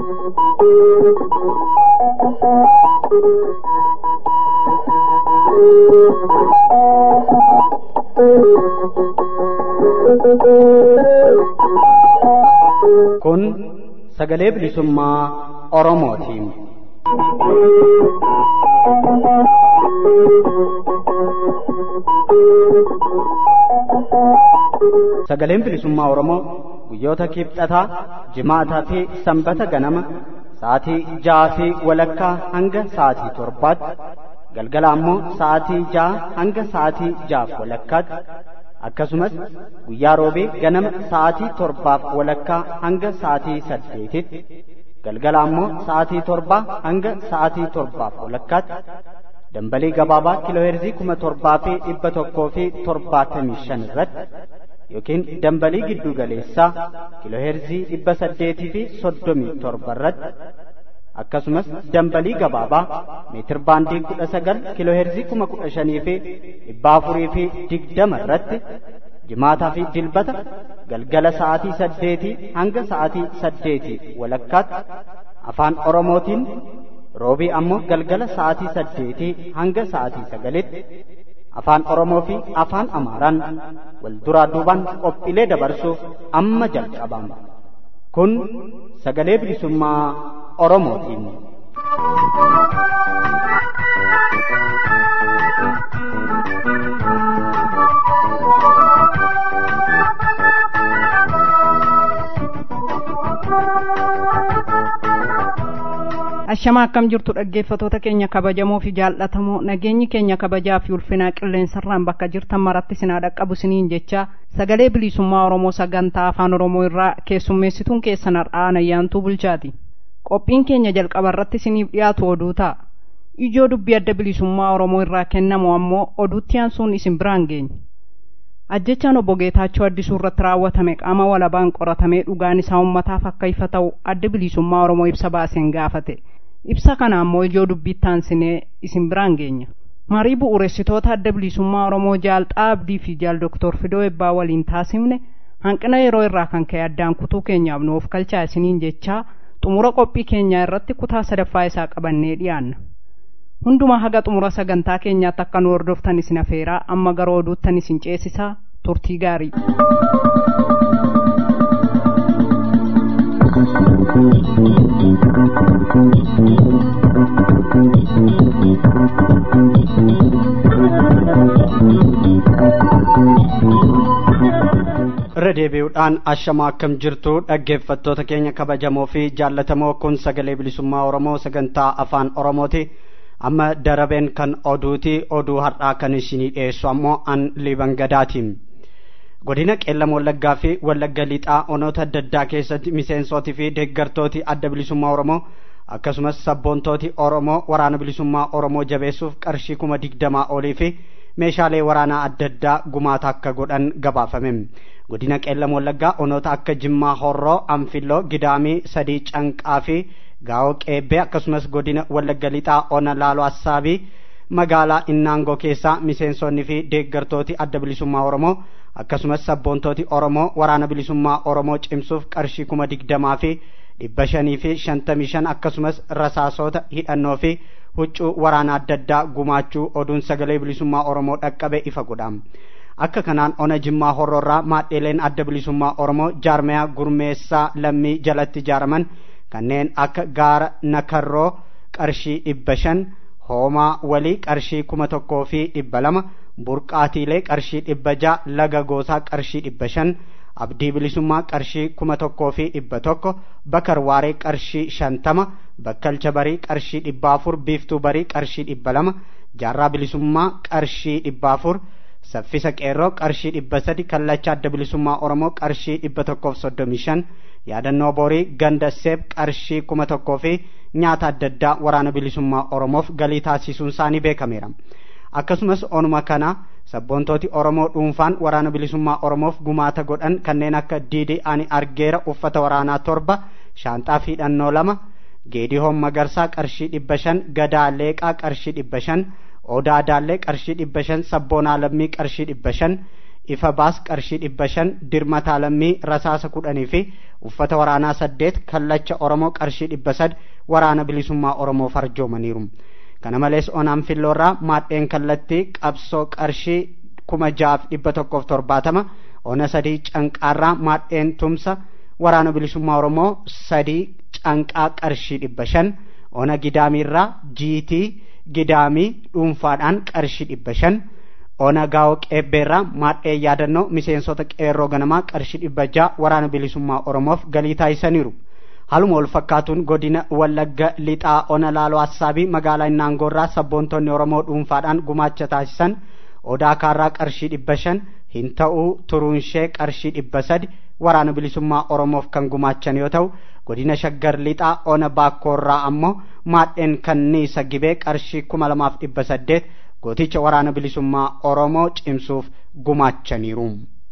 Kun sagalee bilisummaa Oromootiin. Sagaleen bilisummaa Oromoo guyyoota kibxataa, jimaataa fi sanbata ganama sa'aatii ja'aa fi walakkaa hanga sa'aatii torbaatti galgala ammoo sa'aatii ja'a hanga sa'aatii ja'aaf walakkaatti akkasumas guyyaa roobee ganama sa'aatii torbaaf walakkaa hanga sa'aatii saddeetitti galgala ammoo sa'aatii torbaa hanga sa'aatii torbaaf walakkaatti dambalii gabaabaa kiilooheerzii kuma torbaa fi dhibba tokkoo fi torbaatamii shan irratti yookiin dambalii giddu galeessaa kiilooheerzii dhibba saddeetii fi soddomii torba irratti akkasumas dambalii gabaabaa meetir baandii kudha sagal kiilooheerzii kuma kudha shanii fi dhibba afurii fi digdama irratti jimaataa fi dilbata galgala sa'aatii saddeetii hanga sa'aatii saddeetii walakkaatti afaan oromootiin roobii ammoo galgala sa'aatii saddeetii hanga sa'aatii sagalitti afaan oromoo fi afaan amaaraan wal duraa duubaan qophiilee dabarsuuf amma jalqabama kun sagalee bilisummaa oromootiin. Ashamaa akkam jirtu dhaggeeffatoota keenya kabajamoo fi jaallatamoo nageenyi keenya kabajaa fi ulfinaa qilleensarraan bakka jirtan maratti sinaa dhaqqabu siniin jecha sagalee bilisummaa Oromoo sagantaa afaan Oromoo irraa keessummeessituun keessan har'aan ayyaantuu bulchaati. Qophiin keenya jalqaba irratti siniif dhiyaatu oduu ta'a. Ijoo dubbii adda bilisummaa Oromoo irraa kennamu ammoo oduutti aansuun isin biraan geenya. Ajjechaan obbo Geetaachoo Addisuu irratti raawwatame qaama walabaan qoratamee dhugaan isaa uummataaf akka ifa ta'u adda bilisummaa Oromoo ibsa baaseen gaafate. ibsa kana ammoo ijoo dubbiitti aansinee isin biraan geenya marii bu'uuressitoota adda bilisummaa oromoo jaal xaabdii fi jaal doktor fidoo ebbaa waliin taasifne hanqina yeroo irraa kan ka'e addaan kutuu keenyaaf nuuf kalchaa isiniin jechaa xumura qophii keenyaa irratti kutaa sadaffaa isaa qabannee dhiyaanna hundumaa haga xumura sagantaa keenyaatti akka nu hordoftan isin afeeraa amma gara oduuttan isin ceesisaa turtii gaarii irra deebi'uudhaan ashamaa akkam jirtu dhaggeeffattoota keenya kabajamoo fi jaallatamoo kun sagalee bilisummaa oromoo sagantaa afaan oromooti amma darabeen kan oduuti oduu har'aa kan isinii dhiyeessu ammoo an liban gadaatiin godina qeellam wallaggaa fi wallagga lixaa onoota adda addaa keessatti miseensootii fi deeggartooti adda bilisummaa oromoo akkasumas sabboontooti oromoo waraana bilisummaa oromoo jabeessuuf qarshii kuma digdamaa olii fi meeshaalee waraanaa adda addaa gumaata akka godhan gabaafame godina qeellam wallaggaa onoota akka jimmaa horroo anfilloo gidaamii sadii canqaa fi gaa'oo qeebbee akkasumas godina wallagga lixaa ona laaloo assaabii magaalaa innaangoo keessaa miseensonni fi deeggartooti adda bilisummaa oromoo akkasumas sabboontooti oromoo waraana bilisummaa oromoo cimsuuf qarshii kuma digdamaa fi dhibba shanii fi shantamii shan akkasumas rasaasota hidhannoo fi huccuu waraana adda addaa gumaachuu oduun sagalee bilisummaa oromoo dhaqqabe ifa godha akka kanaan ona jimmaa horroorraa maadheeleen adda bilisummaa oromoo jaarmayaa gurmeessaa lammii jalatti ijaaraman kanneen akka gaara nakarroo qarshii dhibba shan hoomaa walii qarshii kuma tokkoo fi dhibba lama burqaatiilee qarshii dhibba ja'a laga goosaa qarshii dhibba shan abdii bilisummaa qarshii kuma tokkoo fi dhibba tokko bakar waaree qarshii shantama bakkalcha barii qarshii dhibba afur biiftuu barii qarshii dhibba lama jaarraa bilisummaa qarshii dhibba afur saffisa qeerroo qarshii dhibba sadi kallacha adda bilisummaa oromoo qarshii dhibba tokkoof soddomii shan yaadannoo borii ganda seeb qarshii kuma tokkoo fi nyaata adda addaa waraana bilisummaa oromoof galii taasisuun isaanii beekameera akkasumas onuma kana sabboontooti oromoo dhuunfaan waraana bilisummaa oromoof gumaata godhan kanneen akka diidii ani argeera uffata waraanaa torba shaanxaa fi hidhannoo lama geedihoon magarsaa qarshii dhibba shan gadaa leeqaa qarshii dhibba shan odaa daallee qarshii dhibba shan sabboonaa lammii qarshii dhibba shan ifa baas qarshii dhibba shan dirmataa lammii rasaasa kudhanii fi uffata waraanaa saddeet kallacha oromoo qarshii dhibba sad waraana bilisummaa oromoo farjoomaniiru kana malees onaan filloorraa maadheen kallattii qabsoo qarshii kuma jaaf dhibba tokkoof torbaatama ona sadii canqaarraa maadheen tumsa waraana bilisummaa oromoo sadii canqaa qarshii dhibba shan ona gidaamiirraa jiitii gidaamii dhuunfaadhaan qarshii dhibba shan ona gaa'oo qeebbeerraa maadhee yaadannoo miseensota qeerroo ganamaa qarshii dhibba ja'a waraana bilisummaa oromoof galii taasisaniiru haluma wal fakkaatuun godina wallagga lixaa ona laaloo assaabii magaalaa innaangoorraa sabboontonni oromoo dhuunfaadhaan gumaacha taasisan odaa kaarraa qarshii dhibba shan hin ta'uu turuunshee qarshii dhibba sadi waraana bilisummaa oromoof kan gumaachan yoo ta'u godina shaggar lixaa ona baakkoorraa ammoo maadheen kanniisa gibee qarshii kuma lamaaf dhibba saddeet gooticha waraana bilisummaa oromoo cimsuuf gumaachaniiru.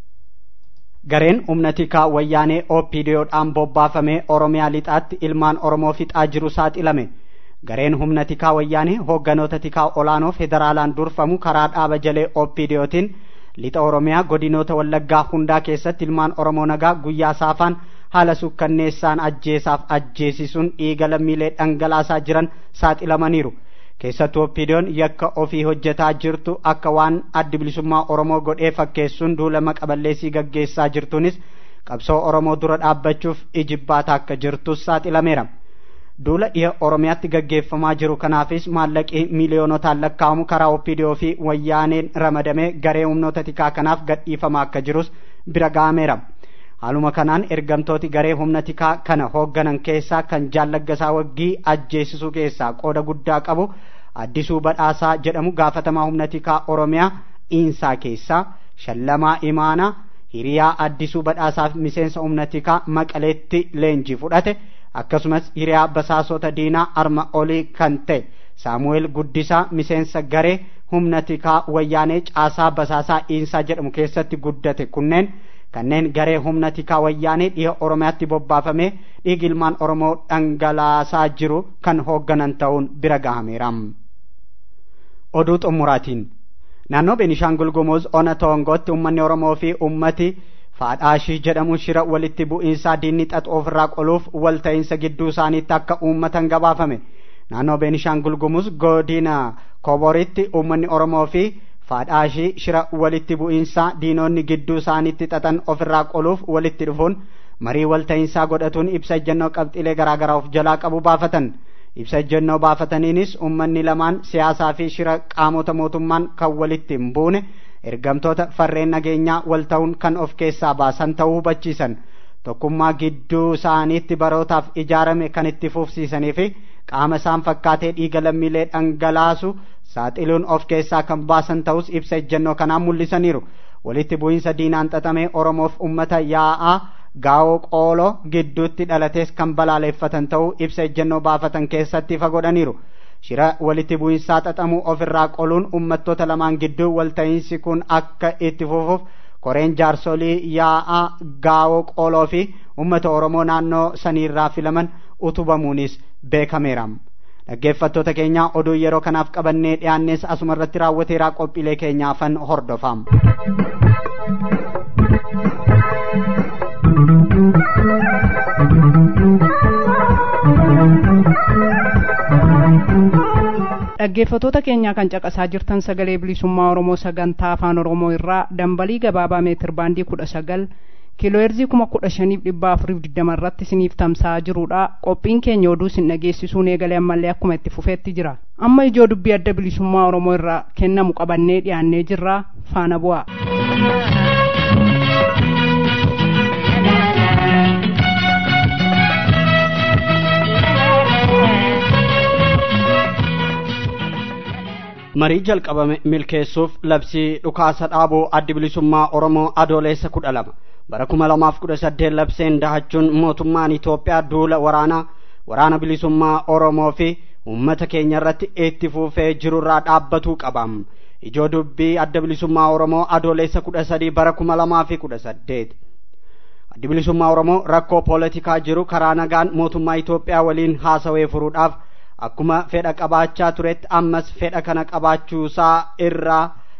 gareen humna tikaa wayyaanee opdodhaan bobbaafamee oromiyaa lixaatti ilmaan oromoo fixaa jiru saaxilame gareen humna tikaa wayyaanee hoogganoota tikaa olaanoo federaalaan durfamu karaa dhaaba jalee opdootiin lixa oromiyaa godinoota wallaggaa hundaa keessatti ilmaan oromoo nagaa guyyaa saafaan haala sukkanneessaan ajjeesaaf ajjeesisuun dhiiga lammiilee dhangalaasaa jiran saaxilamaniiru keessattuu oppiidiyoon yakka ofii hojjetaa jirtu akka waan addi bilisummaa oromoo godhee fakkeessuun duula maqaballeessii gaggeessaa jirtuunis qabsoo oromoo dura dhaabbachuuf ijibbaata akka jirtus saaxilameera duula dhiha oromiyaatti gaggeeffamaa jiru kanaafis maallaqii miiliyoonotaan lakkaa'amu karaa oppiidiyoo fi wayyaaneen ramadamee garee humnoota tikaa kanaaf gadhiifamaa akka jirus bira ga'ameera haaluma kanaan ergamtooti garee humna tikaa kana hoogganan keessaa kan jaallaggasaa waggii ajjeesisuu keessaa qooda guddaa qabu addisuu badhaasaa jedhamu gaafatamaa humna tikaa oromiyaa iinsaa keessaa shallamaa imaanaa hiriyaa addisuu badhaasaaf miseensa humna tikaa maqaleetti leenjii fudhate akkasumas hiriyaa basaasota diinaa arma olii kan ta'e saamu'eel guddisaa miseensa garee humna tikaa wayyaanee caasaa basaasaa iinsaa jedhamu keessatti guddate kunneen kanneen garee humna tikaa wayyaanee dhiha oromiyaatti bobbaafamee dhiigi ilmaan oromoo dhangalaasaa jiru kan hoogganan ta'uun bira gahameera. oduu xumuraatiin naannoo beenishaangul gumuz ona toongootti ummanni oromoo fi ummati faadhaashii jedhamu shira walitti bu'iinsaa diinni xaxu ofirraa qoluuf walta'iinsa gidduu isaaniitti akka uummatan gabaafame naannoo beenishaangul gumuz godina koboritti ummanni oromoo fi faadhaashii shira walitti bu'iinsaa diinonni gidduu isaaniitti xaxan ofirraa qoluuf walitti dhufuun marii walta'iinsaa godhatuun ibsa ejjennoo qabxiilee garaagaraa of jalaa qabu baafatan ibsa ejjennoo baafataniinis ummanni lamaan siyaasaa fi shira qaamota mootummaan kan walitti hin buune ergamtoota farreen nageenyaa wal ta'uun kan of keessaa baasan ta'uu hubachiisan tokkummaa gidduu isaaniitti barootaaf ijaarame kan itti fufsiisanii fi qaama isaan fakkaatee dhiiga lammiilee dhangalaasu saaxiluun of keessaa kan baasan ta'us ibsa ejjennoo kanaan mul'isaniiru walitti bu'iinsa diinaan xaxamee oromoof ummata yaa'aa gaa'oo qooloo gidduutti dhalatees kan balaaleeffatan ta'uu ibsa ejjennoo baafatan keessatti ifa godhaniiru shira walitti bu'iinsaa xaxamuu ofirraa qoluun ummattoota lamaan gidduu walta'iinsi kun akka itti fufuuf koreen jaarsolii yaa'aa gaa'oo qooloo fi ummata oromoo naannoo saniirraa filaman utubamuunis beekameera. dhaggeeffattoota keenya oduu yeroo kanaaf qabannee dhiyaannes asuma irratti raawwateeraa qophiilee keenyaafan hordofam. dhaggeeffatoota keenyaa kan caqasaa jirtan sagalee bilisummaa oromoo sagantaa afaan oromoo irraa dambalii gabaabaa meetir baandii kudha sagal kiilooherzii kuma kudha shaniif dhibba afuriif digdama irratti isiniif tamsa'aa jirudha qophiin keenya oduu isin dhageessisuun eegalee ammallee akkuma itti fufeetti jira amma ijoo dubbii adda bilisummaa oromoo irraa kennamu qabannee dhiyaannee jirra faana bu'a. marii jalqabame milkeessuuf labsii dhukaasa dhaabuu addi bilisummaa oromoo adoolessa kudha lama bara kuma lamaaf kudha saddeet labseen dahachuun mootummaan Itoophiyaa duula waraanaa waraana bilisummaa Oromoo fi uummata keenya irratti itti fufee jirurraa dhaabbatuu qabam. Ijoo dubbii adda bilisummaa Oromoo adoolessa kudha sadii bara kuma lamaa fi kudha saddeet. Addi bilisummaa Oromoo rakkoo poolitikaa jiru karaa nagaan mootummaa Itoophiyaa waliin haasawee furuudhaaf akkuma fedha qabaachaa turetti ammas fedha kana qabaachuusaa irraa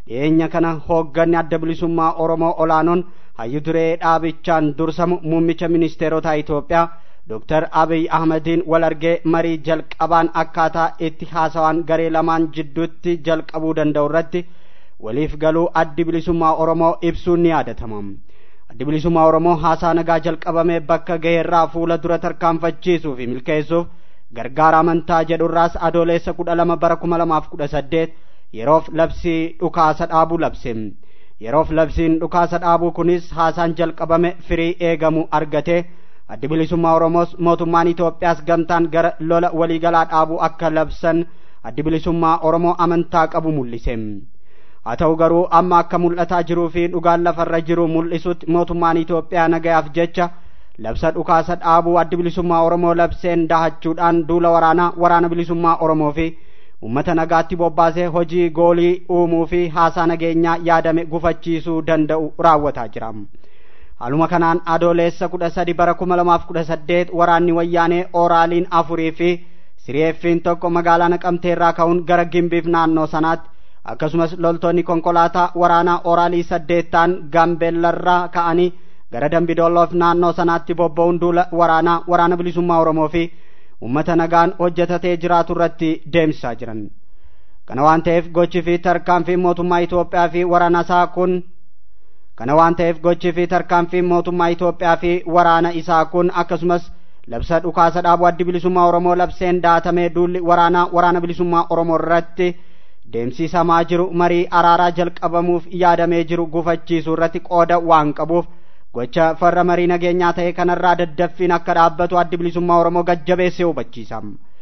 dhiyeenya kana hoogganni adda bilisummaa oromoo olaanoon hayyu duree dhaabichaan dursamu muummicha ministeerotaa itoophiyaa Dr. Abiy Ahmediin wal argee marii jalqabaan akkaataa itti haasawaan garee lamaan jidduutti jalqabuu danda'u irratti waliif galuu addi bilisummaa Oromoo ibsuun ni yaadatama. Addi bilisummaa Oromoo haasaa nagaa jalqabame bakka gaheerraa fuula dura tarkaanfachiisuu fi milkeessuuf gargaara amantaa jedhurraas adoolessa kudha lama bara kuma lamaaf kudha saddeet yeroof labsii dhukaasa dhaabuu labse. Yeroof labsiin dhukaasa dhaabuu kunis haasaan jalqabame firii eegamu argatee addi bilisummaa oromoos mootummaan Itoophiyaas gamtaan gara lola waliigalaa dhaabuu akka labsan addi bilisummaa oromoo amantaa qabu mul'ise. Haa ta'u garuu amma akka mul'ataa jiruu fi dhugaan lafarra jiru mul'isutti mootummaan Itoophiyaa nagayaaf jecha labsa dhukaasa dhaabuu addi bilisummaa oromoo labseen dahachuudhaan duula waraanaa waraana bilisummaa oromoo fi uummata nagaatti bobbaasee hojii goolii uumuu fi haasaa nageenyaa yaadame gufachiisuu danda'u raawwataa jira. Haaluma kanaan adoolessa kudha sadi bara kuma lamaaf kudha saddeet waraanni wayyaanee ooraaliin afurii fi sireeffiin tokko magaalaa naqamteerraa ka'uun gara gimbiif naannoo sanaatti akkasumas loltoonni konkolaataa waraanaa ooraalii saddeettaan gaambeellarraa ka'anii gara dambidolloof naannoo sanaatti bobba'uun duula waraanaa waraana bilisummaa oromoo fi uummata nagaan hojjetatee jiraatu irratti deemsisaa jiran. Kana waan ta'eef gochi fi tarkaanfiin mootummaa Itoophiyaa fi waraana isaa kun kana waan ta'eef gochi fi tarkaanfiin mootummaa Itoophiyaa fi waraana isaa kun akkasumas labsa dhukaasa dhaabuu addi bilisummaa Oromoo labseen daatamee duulli waraanaa waraana bilisummaa Oromoo irratti deemsisamaa jiru marii araaraa jalqabamuuf yaadamee jiru gufachiisuu irratti qooda waan qabuuf gocha farra marii nageenyaa ta'e kanarraa daddaffiin akka dhaabbatu addi bilisummaa Oromoo gajjabeessee hubachiisa.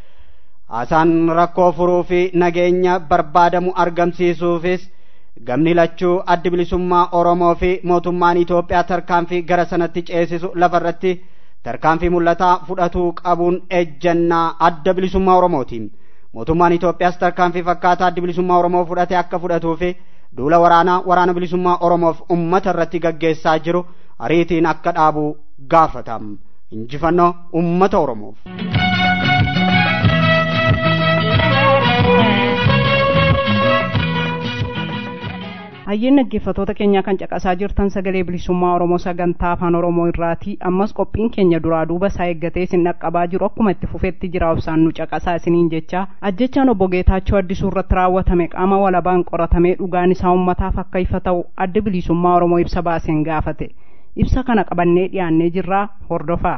Haasaan rakkoo furuu fi nageenya barbaadamu argamsiisuufis gamni lachuu addi bilisummaa Oromoo fi mootummaan Itoophiyaa tarkaanfii gara sanatti ceesisu lafarratti tarkaanfii mul'ataa fudhatuu qabuun ejjannaa adda bilisummaa Oromooti. Mootummaan Itoophiyaas tarkaanfii fakkaataa addi bilisummaa Oromoo fudhate akka fudhatuu fi duula waraanaa waraana bilisummaa Oromoof uummata irratti gaggeessaa jiru ariitiin akka dhaabu gaafatam. Injifannoo uummata Oromoof. Hayyeen dhaggeeffattoota keenyaa kan caqasaa jirtan sagalee bilisummaa Oromoo sagantaa afaan Oromoo irraati. Ammas qophiin keenya duraa duuba isaa eeggatee isin dhaqqabaa jiru akkuma itti fufetti jira obsaan nu caqasaa isiniin jecha. Ajjechaan obbo Geetaachoo addisuu irratti raawwatame qaama walabaan qoratamee dhugaan isaa uummataaf akka ifa ta'u adda bilisummaa Oromoo ibsa baaseen gaafate. Ibsa kana qabannee dhiyaannee jirraa hordofaa.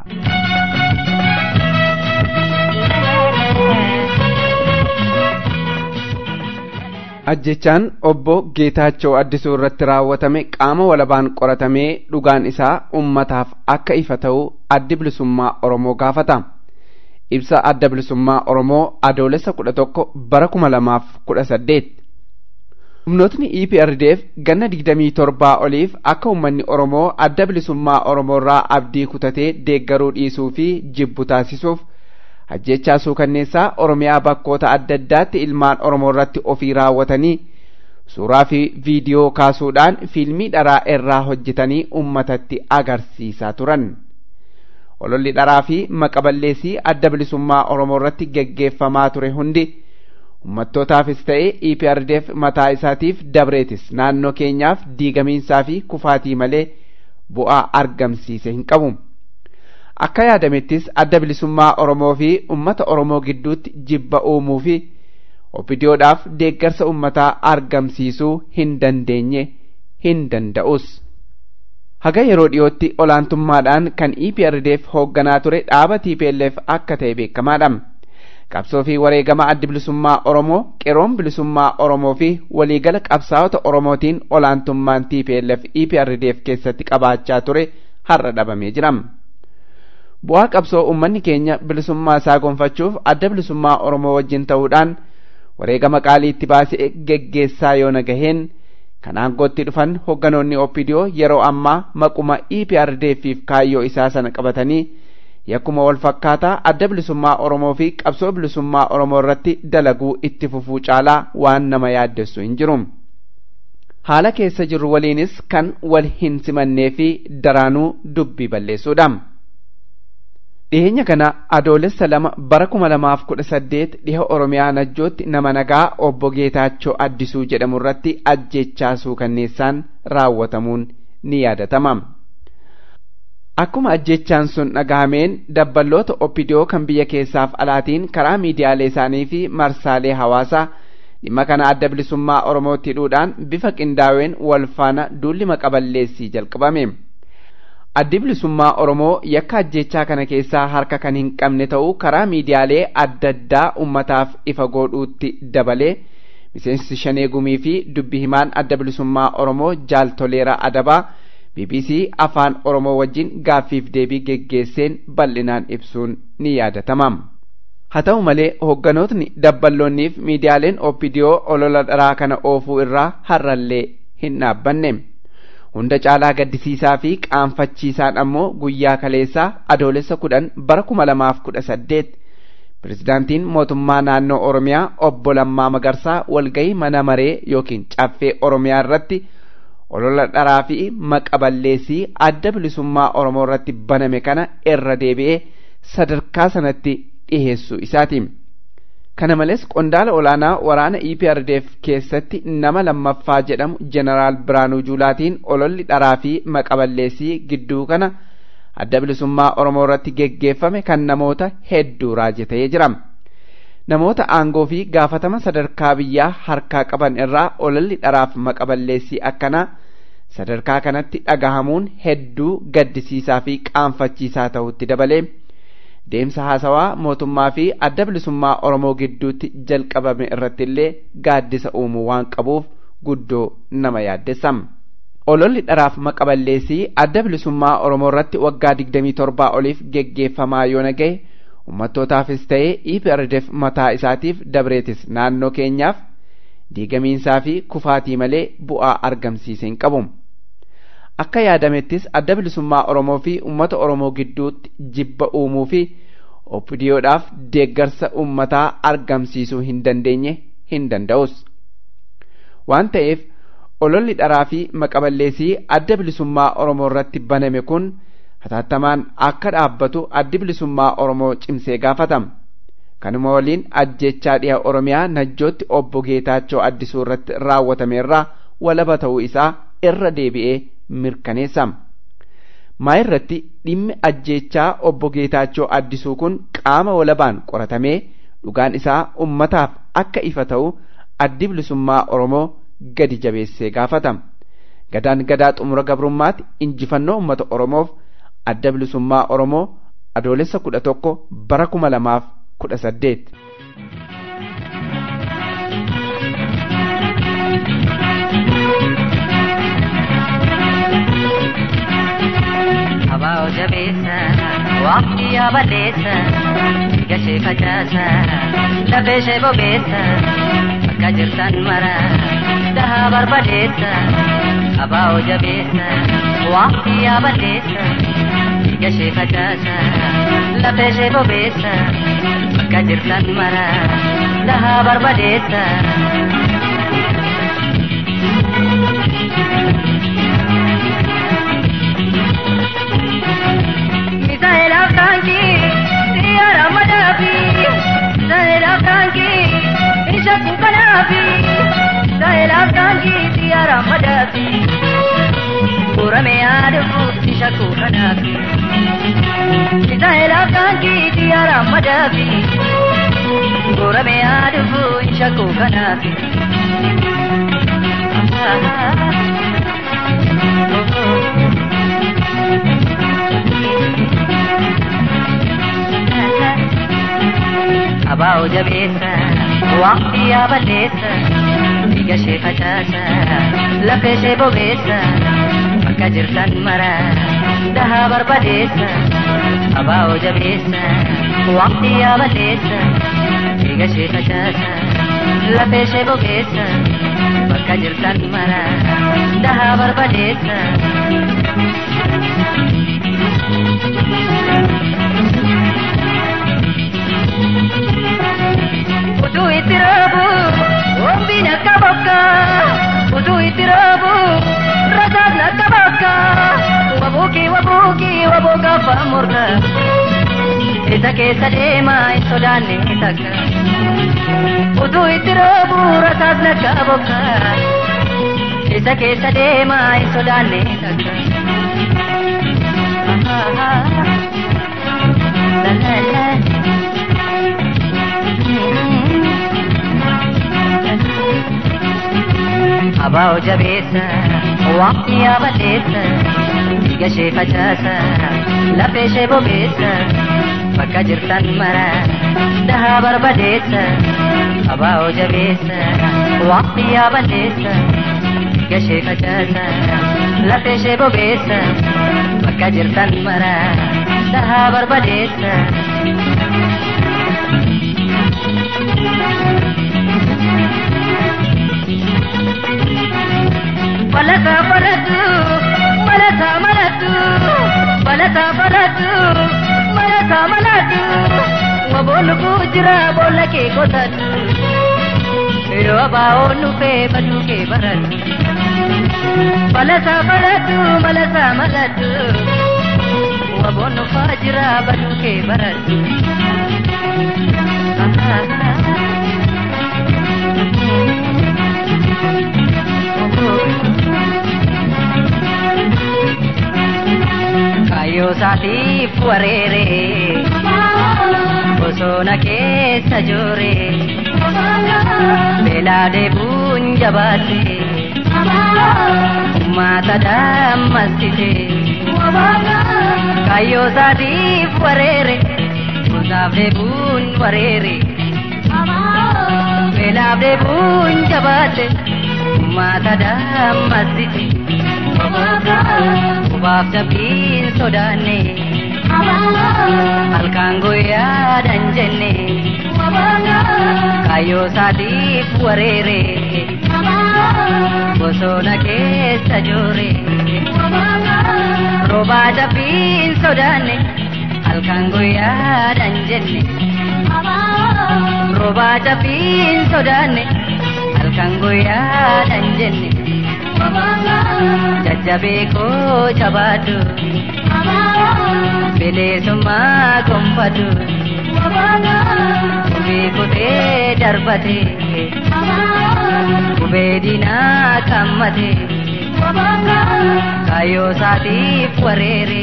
ajjechaan obbo Geetaachoo Addisuu irratti raawwatame qaama walabaan qoratamee dhugaan isaa ummataaf akka ifa ta'u addi bilisummaa Oromoo gaafata. Ibsa adda bilisummaa Oromoo adoolessa kudha tokko bara kuma lamaaf kudha saddeet. Humnootni EPRDF ganna digdamii torbaa oliif akka uummanni Oromoo adda bilisummaa Oromoo irraa abdii kutatee deeggaruu dhiisuu fi jibbu taasisuuf ajjechaa suukanneessaa oromiyaa bakkoota adda addaatti ilmaan oromoo irratti ofii raawwatanii suuraa fi viidiyoo kaasuudhaan fiilmii dharaa irraa hojjetanii ummatatti agarsiisaa turan. ololli dharaa fi maqaballeessii adda bilisummaa oromoo irratti geggeeffamaa ture hundi ummattootaafis ta'e EPRDF mataa isaatiif dabreetis naannoo keenyaaf diigamiinsaa fi kufaatii malee bu'aa argamsiise hin qabu. akka yaadamettis adda bilisummaa Oromoo fi ummata Oromoo gidduutti jibba uumuu fi opidiyoodhaaf deeggarsa ummataa argamsiisuu hin dandeenye hin danda'us. Haga yeroo dhiyootti olaantummaadhaan kan EPRDF hoogganaa ture dhaaba TPLF akka ta'e beekamaadha. Qabsoo fi wareegama addi bilisummaa Oromoo, qeroon bilisummaa Oromoo fi waliigala qabsaa'ota Oromootiin olaantummaan TPLF EPRDF keessatti qabaachaa ture har'a dhabamee jira. bu'aa qabsoo ummanni keenya bilisummaa isaa gonfachuuf adda bilisummaa oromoo wajjin ta'uudhaan wareegama qaalii itti baasee geggeessaa yoo nagaheen kan aangootti dhufan hogganoonni OPDO yeroo ammaa maquma EPRDFiif kaayyoo isaa sana qabatanii yakkuma wal fakkaataa adda bilisummaa oromoo fi qabsoo bilisummaa oromoo irratti dalaguu itti fufuu caalaa waan nama yaaddessu hin jiru. haala keessa jirru waliinis kan wal hin simannee fi daraanuu dubbii balleessuudha. dhiyeenya kana adoolessa lama bara kuma lamaaf kudha saddeet dhiha oromiyaa najjootti nama nagaa obbo geetaachoo addisuu jedhamu irratti ajjechaa suukanneessaan raawwatamuun ni yaadatama akkuma ajjechaan sun dhagahameen dabballoota oppidiyoo kan biyya keessaaf alaatiin karaa miidiyaalee isaanii fi marsaalee hawaasaa dhimma kana adda bilisummaa oromootti hidhuudhaan bifa qindaa'een wal faana duulli maqaballeessii jalqabame addi bilisummaa oromoo yakka ajjechaa kana keessaa harka kan hin qabne ta'uu karaa miidiyaalee adda addaa ummataaf ifa godhuutti dabalee miseensi shanee gumii fi dubbi himaan adda bilisummaa oromoo jaaltoleera adabaa bbc afaan oromoo wajjin gaaffiif deebii geggeesseen bal'inaan ibsuun ni yaadatama haa ta'u malee hoogganootni dabballoonniif miidiyaaleen oppidiyoo olola dharaa kana oofuu irraa har'allee hin dhaabbanne hunda caalaa gaddisiisaa fi qaanfachiisaan ammoo guyyaa kaleessaa adoolessa kudhan bara kuma lamaaf kudha saddeet pirezidaantiin mootummaa naannoo oromiyaa obbo Lammaa Magarsaa walgahii mana maree yookiin caffee oromiyaa irratti olola dharaa fi maqaballeessii adda bilisummaa oromoo irratti baname kana irra deebi'ee sadarkaa sanatti dhiheessuu isaati. kana malees qondaala olaanaa waraana EPRDF keessatti nama lammaffaa jedhamu jeneraal Biraanuu Juulaatiin ololli dharaa fi maqaballeessii gidduu kana adda bilisummaa Oromoo irratti geggeeffame kan namoota hedduu raajatee jira. Namoota aangoo fi gaafatama sadarkaa biyyaa harkaa qaban irraa ololli dharaaf maqaballeessii akkanaa sadarkaa kanatti dhagahamuun hedduu gaddisiisaa fi qaanfachiisaa ta'utti dabalee. deemsa haasawaa mootummaa fi adda bilisummaa oromoo gidduutti jalqabame irratti illee gaaddisa uumuu waan qabuuf guddoo nama yaaddessa ololli dharaaf maqaballeessii adda bilisummaa oromoo irratti waggaa digdamii torbaa oliif geggeeffamaa yoo nagaye ummattootaafis ta'ee EPRDF mataa isaatiif dabreetis naannoo keenyaaf diigamiinsaa fi kufaatii malee bu'aa argamsiise hin qabu. akka yaadamettis adda bilisummaa oromoo fi ummata oromoo gidduutti jibba uumuu fi oppidiyoodhaaf deeggarsa ummataa argamsiisuu hin dandeenye hin danda'us waan ta'eef ololli dharaa fi maqaballeessii adda bilisummaa oromoo irratti baname kun hatattamaan akka dhaabbatu addi bilisummaa oromoo cimsee gaafatama kanuma waliin ajjechaa dhiha oromiyaa najjootti obbo geetaachoo addisuu irratti raawwatame irraa walaba ta'uu isaa irra deebi'ee mirkaneessama. maa irratti dhimmi ajjechaa obbo Geetaachoo addisuu kun qaama walabaan qoratamee dhugaan isaa ummataaf akka ifa ta'u addi bilisummaa Oromoo gadi jabeessee gaafatama. Gadaan gadaa xumura gabrummaatti injifannoo ummata Oromoof adda bilisummaa Oromoo adoolessa kudha tokko bara kuma lamaaf kudha saddeet. Abaa jabeessa waqtii yaabaleessa gashee facaasa lafee ishee bobeessa akka jirtan mara dhahaa barbadeessa abaa jabeessa waqtii yaabaleessa gashee facaasa lafee ishee bobeessa akka jirtan mara dhahaa barbadeessa. Misaela Franki, Sierra Madafi, Misaela Franki, Isha Kukanafi, Misaela Franki, Sierra Madafi, Urame Adafu, Isha Kukanafi, Misaela Franki, Sierra Madafi, Urame Adafu, Isha Kukanafi. Abaa jabeessa waqtii yaabaleessa biyya ishee facaasa lafa ishee bobeessa bakka jirtan mara dhahaa barbadeessa abaa jabeessa waqtii yaabaleessa biyya ishee facaasa lafa ishee bobeessa bakka jirtan mara dhahaa barbadeessa. Utuu itti raabu wambiin akka bakka utuu itti raabu rasaasni akka bakka wabuuki wabuuki wabooka afaan morka isa keessa deemaa hin sodaanne takka utuu itti roobu rasaas nakka bokka isa keessa deemaa hin sodaanne takka la la la Abaa jabeessa waqtii yaabaleessa dhiiga ishee facaasa lafee ishee bobeessa bakka jirtan mara dahaa barbadeessa abaa jabeessa waqtii yaabaleessa dhiiga ishee facaasa lafee ishee bobeessa bakka jirtan mara dahaa barbadeessa. Balata balatu, balata malatu, balata balatu, balata malatu. Waboolu kujira boolla kee qotatu. Yeroo abaa'oon dhufee baduu kee baratu. Balata balatu, balata malatu. Waboon dhufaa jira baduu kee baratu. Kayyoo isaatiif wareere bosona keessa joore beelaa deebuun jabaate uummata dammastite kayyoo isaatiif wareere bosaaf deebuun wareere beelaaf deebuun jabaate uummata dammastite. Kubaaf jabbiin sodaanne halkaan guyyaadhaan jenne kaayyoo isaatiif wareere bosona keessa joore roobaa jabbiin sodaanne halkaan guyyaadhaan jenne roobaa jabbiin sodaanne halkaan guyyaadhaan jenne. jajjabee koo jabaadhu bilisummaa gonfadhu qubee kutee darbate qubee diinaa qammate kaayyoo isaatiif wareere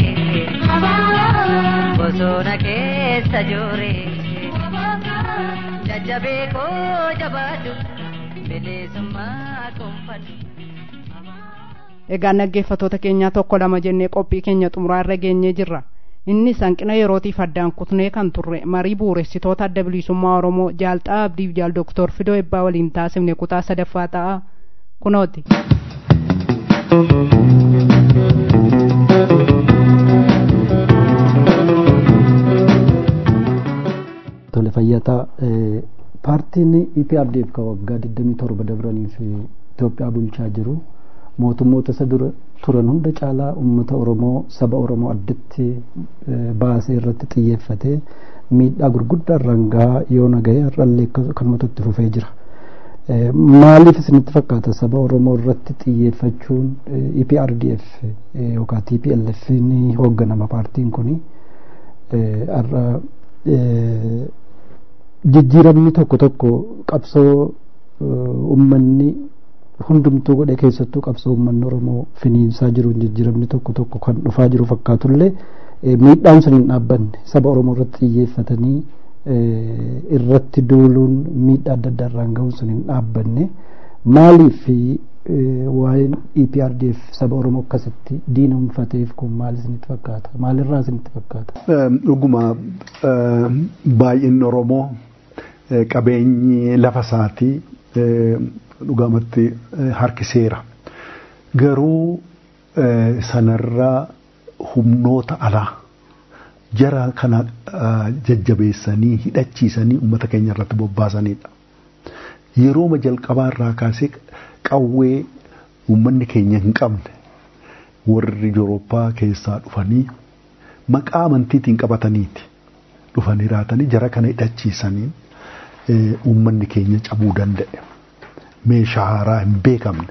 bosona keessa joore jajjabee koo jabaadhu bilisummaa gonfadhu. egaa dhaggeeffatoota keenyaa tokko lama jennee qophii keenya xumuraa irra geenyee jirra innis hanqina yerootiif addaan kutnee kan turre marii bu'uuressitoota adda bilisummaa oromoo jaalxaa abdiif jaal doktor fidoo ebbaa waliin taasifne kutaa sadaffaa ta'a kunooti. tole fayyataa paartiin EPRDF ka waggaa 27 dabraniif Itoophiyaa bulchaa jiru mootummoota isa dura turan hunda caalaa uummata oromoo saba oromoo addatti baasee irratti xiyyeeffate miidhaa gurguddaa irraan gahaa yoo nagahe har'allee kanumatu itti fufee jira. Maaliif isinitti fakkaata saba oromoo irratti xiyyeeffachuun EPRDF yookaan TPLF ni hoogganama paartiin kuni har'a jijjiiramni tokko tokko qabsoo uummanni hundumtuu godhe keessattuu qabsoo uummanni oromoo finiinsaa jiruun jijjiiramni tokko tokko kan dhufaa jiru fakkaatullee miidhaan sun hin dhaabbanne saba oromoo irratti xiyyeeffatanii irratti duuluun miidhaa adda addaa irraan gahuun sun hin dhaabbanne maaliif waa'een EPRDF saba oromoo akkasitti diinumfateef kun maal isinitti fakkaata maalirraa isinitti fakkaata. Dhuguma baay'inni oromoo qabeenyi lafa isaatii dhugamatti harkiseera. Garuu sanarraa humnoota alaa jara kana jajjabeessanii hidhachiisanii uummata keenya irratti bobbaasanidha. Yerooma jalqabaa irraa kaasee qawwee uummanni keenya hin qabne warri Yurooppaa keessaa dhufanii maqaa amantiitiin qabataniiti dhufanii raatanii jara kana hidhachiisanii uummanni keenya cabuu danda'e. meeshaa haaraa hin beekamne.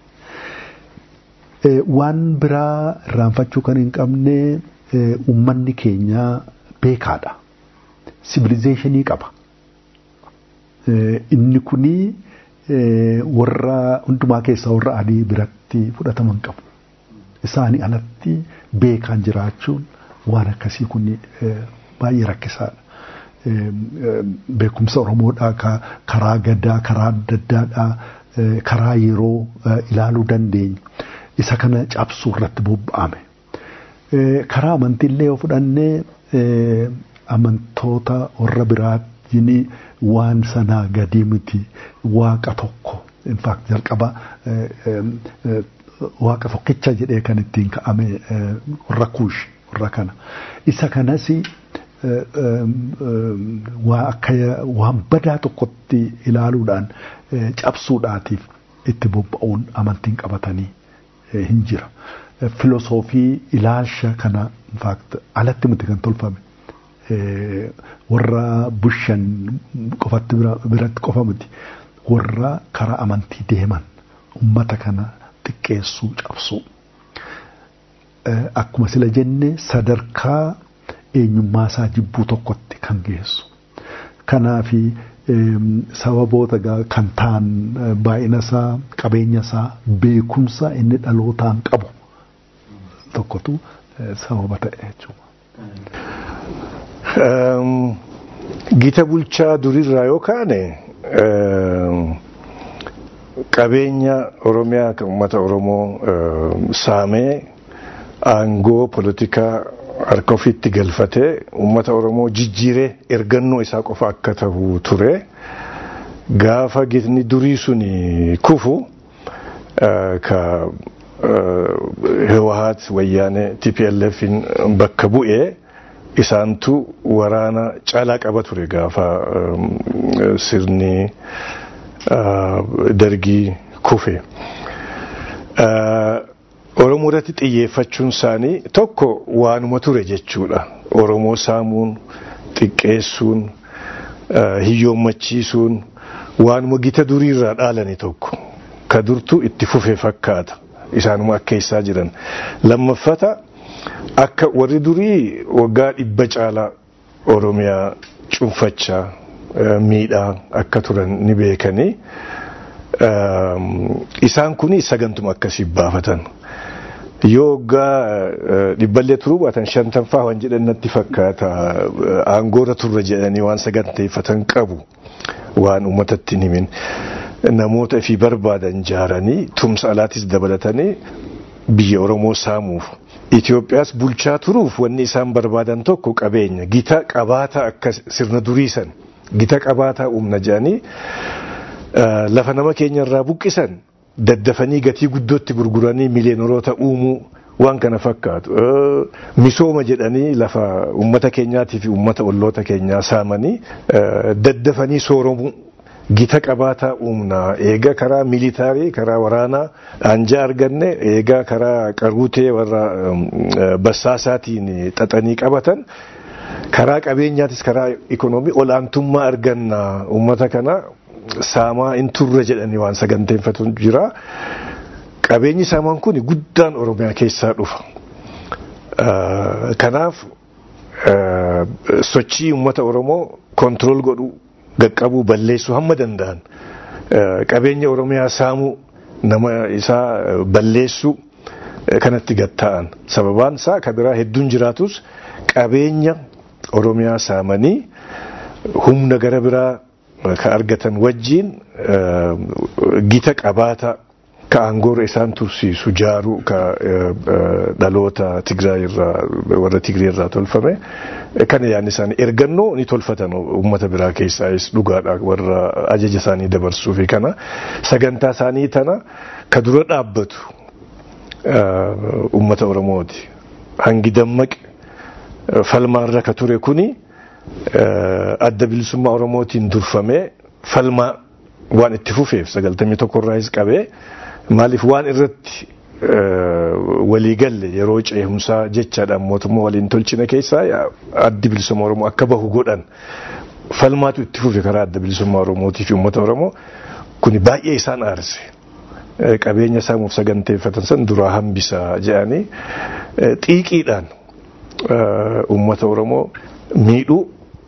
Waan biraa irraanfachuu kan hin qabne uummanni keenya beekaadha. sibilizeeshinii qaba. Inni kuni warra hundumaa keessaa warra adii biratti fudhataman qabu. Isaanii alatti beekaan jiraachuun waan akkasii kun baay'ee rakkisaadha. Beekumsa Oromoodhaa karaa gadaa, karaa adda addaadhaa, karaa yeroo ilaaluu dandeenya. Isa kana cabsuu irratti bobba'ame. Karaa amantiillee yoo fudhannee amantoota warra biraatiin waan sanaa gadi miti waaqa tokko. In fact jalqaba waaqa tokkicha jedhee kan ittiin ka'ame warra kuush warra kana. Isa kanas waa akka waan badaa tokkotti ilaaluudhaan cabsuudhaatiif itti bobba'uun amantiin qabatanii hin jira. Filosoofii ilaalcha kana infaakt alatti miti kan tolfame. Warra bushan qofatti biratti qofa miti. Warra karaa amantii deeman ummata kana xiqqeessuu cabsuu. Akkuma sila jenne sadarkaa eenyummaa isaa jibbuu tokkotti kan geessu. Kanaafi sababoota kan ta'an baay'ina isaa qabeenya isaa beekumsa inni dhalootaan qabu tokkotu sababa ta'e jechuudha. Gita bulchaa durirraa yoo kaane qabeenya Oromiyaa kan uummata Oromoo saamee aangoo poolitikaa harka ofiitti galfatee uummata Oromoo jijjiiree ergannoo isaa qofa akka ta'u ture. Gaafa gitni durii suni kufu ka Hewahaat wayyaanee TPLFin bakka bu'ee isaantu waraana caalaa qaba ture gaafa sirni dargii kufe. Oromoo irratti xiyyeeffachuun isaanii tokko waanuma ture jechuudha. Oromoo saamuun, xiqqeessuun, hiyyoommachiisuun waanuma gita duriirraa dhaalani tokko. Ka durtu itti fufe fakkaata. Isaanuma akka keessaa jiran. Lammaffata akka warri durii waggaa dhibba caalaa Oromiyaa cuunfachaa miidhaa akka turan ni beekanii. Isaan kun sagantuma akkasii baafatan. yoo waggaa dhibballee turuu baatan shantanfaa waan jedhan natti fakkaata aangoorra turre jedhanii waan saganteeffatan qabu waan uummatatti himin namoota fi barbaadan jaaranii tumsa alaatis dabalatanii biyya Oromoo saamuuf Itoophiyaas bulchaa turuuf wanni isaan barbaadan tokko qabeenya gita qabaataa akka sirna duriisan gita qabaataa uumna jedhanii lafa nama keenya irraa buqqisan daddafanii gatii guddootti gurguranii miliyoonota uumuu waan kana fakkaatu. Misooma jedhanii lafa uummata keenyaatii fi uummata olloota keenyaa saamanii daddafanii sooromuu gita qabaataa uumnaa eega karaa militaarii karaa waraanaa anjaa arganne eega karaa qaruutee warra bassaasaatiin xaxanii qabatan karaa qabeenyaatis karaa ikonoomii olaantummaa argannaa uummata kanaa saamaa in turre jedhanii waan saganteeffatu jira. Qabeenyi saamaan kun guddaan Oromiyaa keessaa dhufa. Kanaaf sochii uummata Oromoo kontirool godhuu, qaqqabuu, balleessuu hamma danda'an qabeenya Oromiyaa saamuu, nama isaa balleessuu kanatti gatta'an. Sababaan isaa kan biraa hedduun jiraatus qabeenya Oromiyaa saamanii humna gara biraa ka argatan wajjiin gita qabaata ka aangoora isaan tursiisu jaaruu ka dhaloota Tigraay irraa warra Tigree irraa tolfame kana yaadni isaanii ergannoo ni tolfatan uummata biraa keessaayis dhugaadha warra ajaja isaanii dabarsuu fi kana sagantaa isaanii tana ka dura dhaabbatu uummata Oromooti hangi dammaqe falmaarra ka ture kuni. adda bilisummaa Oromootiin durfamee falmaa waan itti fufeef sagaltamii tokkorraayis qabee maaliif waan irratti waliigalle yeroo ceehumsaa jechaadhaan mootummaa waliin tolchina keessaa addi bilisummaa Oromoo akka bahu godhan falmaatu itti fufe karaa adda bilisummaa Oromootii fi uummata Oromoo kuni baay'ee isaan aarse. Qabeenya saamuuf saganteeffatan san duraa hambisaa jedhanii xiiqiidhaan uummata Oromoo miidhuu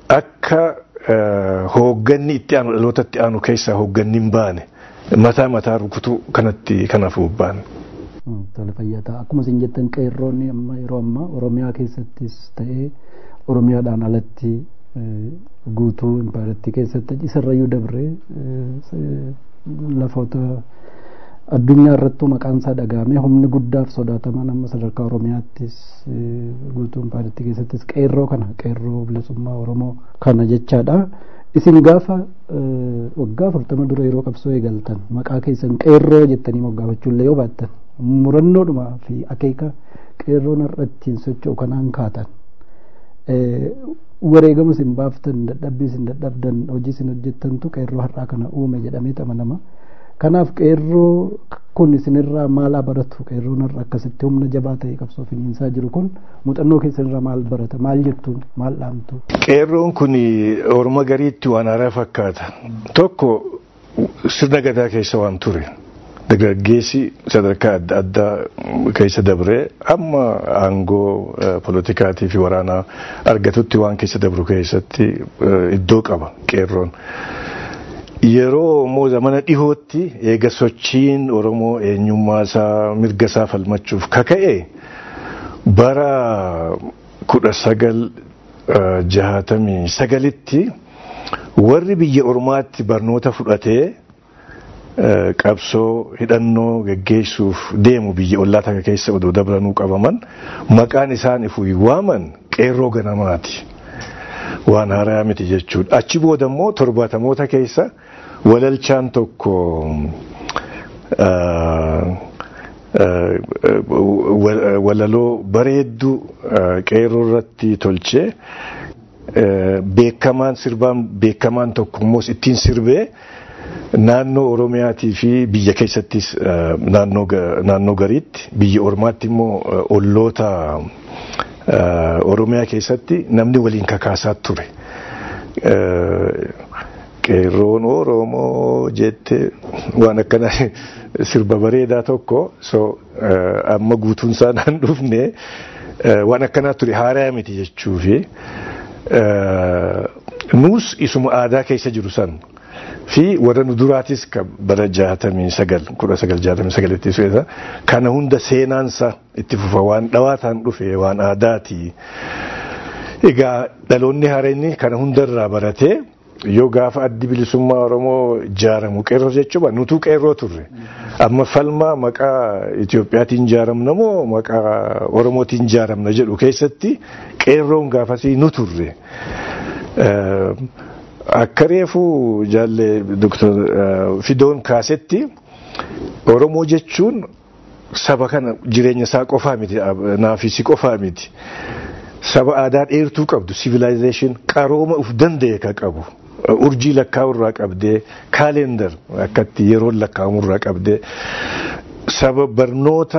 akka hoogganni itti aanu dhaloota itti aanu keessaa hoogganni hin baane mataa mataa rukutuu kanatti kanaaf bobba'an. Tola fayyataa akkuma isin jettan qeerroonni amma yeroo ammaa Oromiyaa keessattis ta'ee Oromiyaadhaan alatti guutuu impaayiraattii keessatti isarrayyuu dabree lafoota addunyaa irrattuu maqaan isaa dhagahamee humni guddaaf sodaataman amma sadarkaa Oromiyaattis guutuu impaayiraattii keessattis qeerroo kana qeerroo bilisummaa Oromoo kana jechaadha. Isin gaafa waggaa afurtama dura yeroo qabsoo eegaltan maqaa keessan qeerroo jettanii moggaafachuullee yoo baattan murannoodhuma fi akeeka qeerroon irrattiin socho'u kanaan kaatan wareegama isin baaftan dadhabbii isin dadhabdan hojii isin hojjettantu qeerroo har'aa kana uume jedhamee amanama. Kanaaf qeerroo kun isinirraa maal baratu qeerroon har'a akkasitti humna jabaa ta'e qabsoo finiinsaa jiru kun muuxannoo keessanirraa maal barata maal jettuun maal dhaamtu. Qeerroon kun orma gariitti waan haaraa fakkaata. Tokko sirna gadaa keessa waan ture. Dargaggeessi sadarkaa adda addaa keessa dabree amma aangoo politikaatii fi waraanaa argatutti waan keessa dabru keessatti iddoo qaba qeerroon. Yeroo immoo zamana dhihootti eega sochiin Oromoo eenyummaa isaa mirga isaa falmachuuf kaka'e bara kudha sagal jahatamii sagalitti warri biyya ormaatti barnoota fudhatee qabsoo hidhannoo geggeessuuf deemu biyya ollaa takka keessa odoo dabranuu qabaman maqaan isaan ifuu waaman qeerroo ganamaati. Waan haaraa miti jechuudha. Achi booda immoo torbaatamoota keessa walalchaan tokko walaloo bareedduu qeerroo irratti tolchee beekamaan sirbaan beekamaan tokko immoo ittiin sirbee naannoo Oromiyaatii fi biyya keessattis naannoo gariitti biyya ormaatti immoo olloota Oromiyaa keessatti namni waliin kakaasaa ture. Qeerroon Oromoo jette waan akkana sirba bareedaa tokko so amma guutuun isaa naan dhufne waan akkanaa ture haaraa miti jechuufi nuus isuma aadaa keessa jiru san fi warra nu duraatis bara jaatamii sagal kudha sagal jaatamii sagalitti su'eessa kana hunda seenaansa itti fufa waan dhawaataan dhufe waan aadaati. Egaa dhaloonni haareenni kana hundarraa baratee yoo gaafa addi bilisummaa Oromoo ijaaramu qeerroo jechuudha nutu qeerroo turre. Amma falmaa maqaa Itoophiyaatiin ijaaramna moo maqaa Oromootiin ijaaramna jedhu keessatti qeerroon gaafasii nu turre. Akka reefu jaalle Dr. Fidoon kaasetti Oromoo jechuun saba kana jireenya isaa qofaa miti naafisi qofaa miti. Saba aadaa dheertuu qabdu civilization qarooma uf danda'e ka qabu. urjii lakkaa'u irraa qabdee kaalendar akkatti yeroon lakkaa'amu irraa qabdee saba barnoota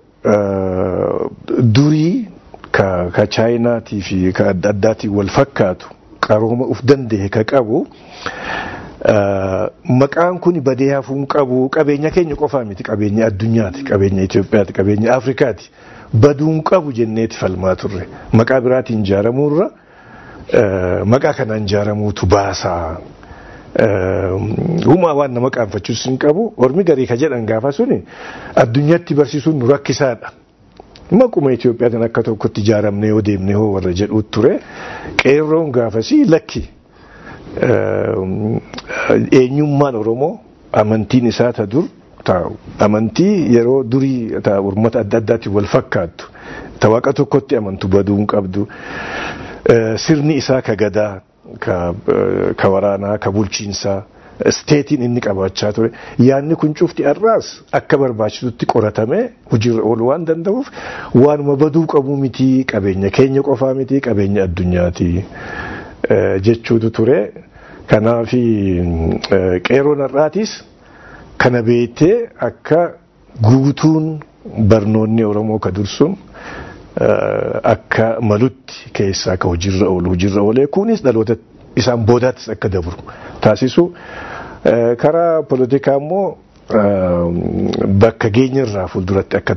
durii ka chaayinaatii fi ka adda addaatiin wal fakkaatu qarooma uf danda'e ka qabu maqaan kun badee hafuun qabu qabeenya keenya qofaa miti qabeenya addunyaati qabeenya Itoophiyaati qabeenya Afrikaati baduun qabu jenneeti falmaa turre maqaa biraatiin ijaaramuurra. maqaa kanaan ijaaramuutu baasaa. Humaa waan nama qaanfachuus hin qabu. Ormi garii ka jedhan gaafa suni addunyaatti barsiisuun nu rakkisaadha. Maquma Itoophiyaatiin akka tokkotti ijaaramne yoo deemne hoo warra jedhuut ture. Qeerroon gaafasii lakki. Eenyummaan Oromoo amantiin isaa ta dur taa'u. Amantii yeroo durii uummata adda addaatiin wal fakkaattu. Ta waaqa tokkotti amantu baduu hin qabdu. sirni isaa ka gadaa ka waraanaa ka bulchiinsaa steetiin inni qabaachaa ture yaadni kun cufti har'aas akka barbaachisutti qoratamee hojiirra ooluu waan danda'uuf waanuma baduu qabu miti qabeenya keenya qofaa miti qabeenya addunyaati jechuutu ture kanaaf qeerroon har'aatis kana beektee akka guutuun barnoonni oromoo ka dursun akka malutti keessaa akka hojiirra oolu hojiirra oolee kunis dhaloota isaan boodaattis akka dabru taasisu karaa poolitikaa immoo bakka geenyarraa fuulduratti akka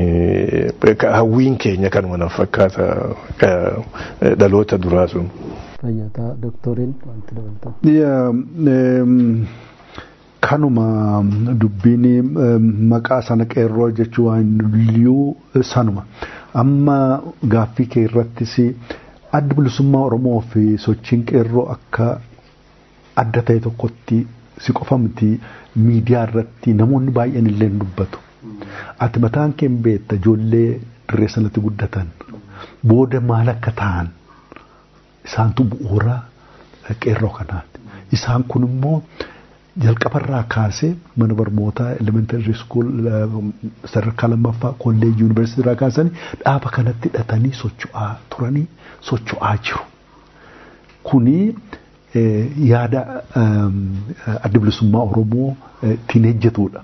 tarkaanfatanii hawwiin keenya kanuma na fakkaata dhaloota duraa sun. fayyataa doktoriin wanti dabalatan. Kanuma dubbiin maqaa sana qeerroo jechuu waan liyyuu sanuma. Amma gaaffii kee irrattis adda bilisummaa Oromoo fi sochiin qeerroo akka adda ta'e tokkotti si qofa miti miidiyaa irratti namoonni baay'een illee dubbatu. Ati mataan kee beekta ijoollee dirree sanatti guddatan booda maal akka ta'an isaantu bu'uura qeerroo kanaati. Isaan kun immoo jalqabarraa kaasee mana barnootaa elementary school sadarkaa lammaffaa kolleejii yuunivarsiitii irraa kaasanii dhaaba kanatti hidhatanii socho'aa turanii socho'aa jiru. Kuni yaada adda bilisummaa Oromoo ittiin hojjetudha.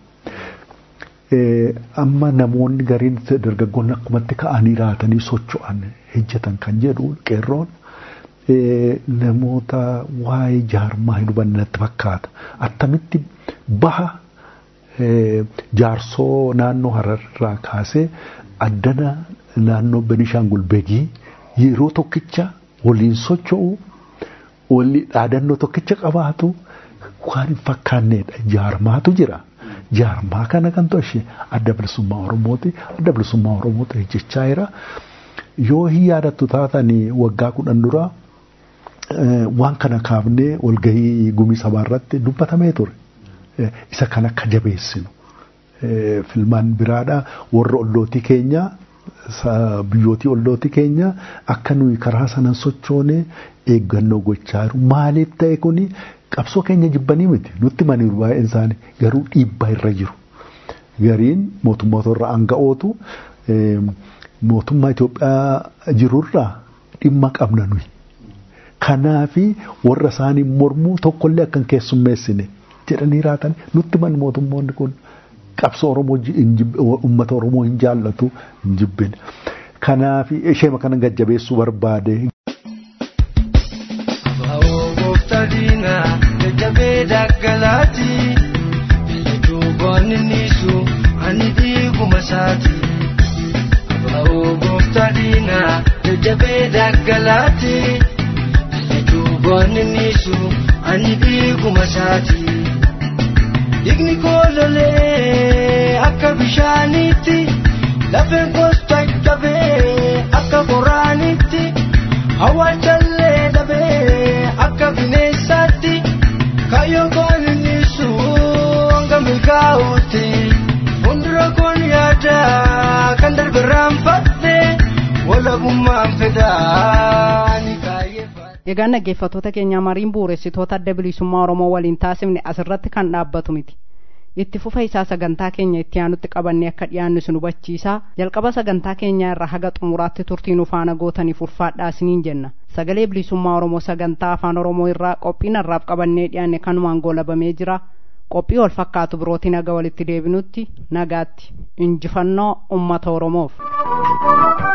Amma namoonni gariin dargaggoonni akkumatti ka'anii raatanii socho'an hojjetan kan jedhu qeerroon namoota waa'ee jaarmaa hin hubanne natti fakkaata. Attamitti baha jaarsoo naannoo Hararraa kaasee addana naannoo Benishaangul Begii yeroo tokkicha waliin socho'u walii dhaadannoo tokkicha qabaatu waan hin fakkaanneedha. Jaarmaatu jira. Jaarmaa kana kan tolche adda bilisummaa Oromooti. Adda bilisummaa Oromooti hojjechaa jira. Yoo hin yaadattu taatanii waggaa kudhan dura waan kana kaafnee walgahii gumii sabaa irratti dubbatamee ture. Isa kan akka jabeessinu. Filmaan biraadha warra ollootii keenya biyyootii ollootii keenya akka nuyi karaa sanan sochoone eeggannoo gochaa jiru. Maaliif ta'e kuni qabsoo keenya jibbanii miti nutti maniiru baay'een isaanii garuu dhiibbaa irra jiru. Gariin mootummoota irra aanga'ootu mootummaa Itoophiyaa jirurraa dhimma qabna nuyi. Kanaafi warra isaanii mormuu tokkollee akkan keessummeessine jedhanii raatan nutti man mootummoonni kun qabsoo Oromoo uummata Oromoo hin jaallatu hin jibbine. Kanaaf ishee kana gajjabeessuu barbaade. Diina jajjabee daggalaati duuboonni niisu ani dhiiguma isaati. Abaa'oo gooftaa diina jajjabee daggalaati duuboonni niisu ani dhiiguma isaati. Dhiigni koololee akka bishaaniitti lafeen koos caccabee akka qoraaniitti awwaalchallee dhabee akka bineensaatti kayyoo koon niisu hanga milkaa'uutti fuuldura koon yaada kan darbe raanfadhe walabummaan fedhaa ni kaayyeeffadhe. Egaa dhaggeeffattoota keenya mariin bu'uuressitoota adda bilisummaa Oromoo waliin taasifne asirratti kan dhaabbatu miti. Itti fufa isaa sagantaa keenya itti aanutti qabannee akka dhiyaannu isin hubachiisaa jalqaba sagantaa keenyaa irraa haga xumuraatti turtii nu faana gootaniif ulfaadhaa isiniin jenna. Sagalee bilisummaa Oromoo sagantaa afaan Oromoo irraa qophii narraaf qabannee dhiyaanne kanumaan goolabamee jira. Qophii wal fakkaatu birootiin haga walitti deebinutti nagaatti injifannoo uummata Oromoof.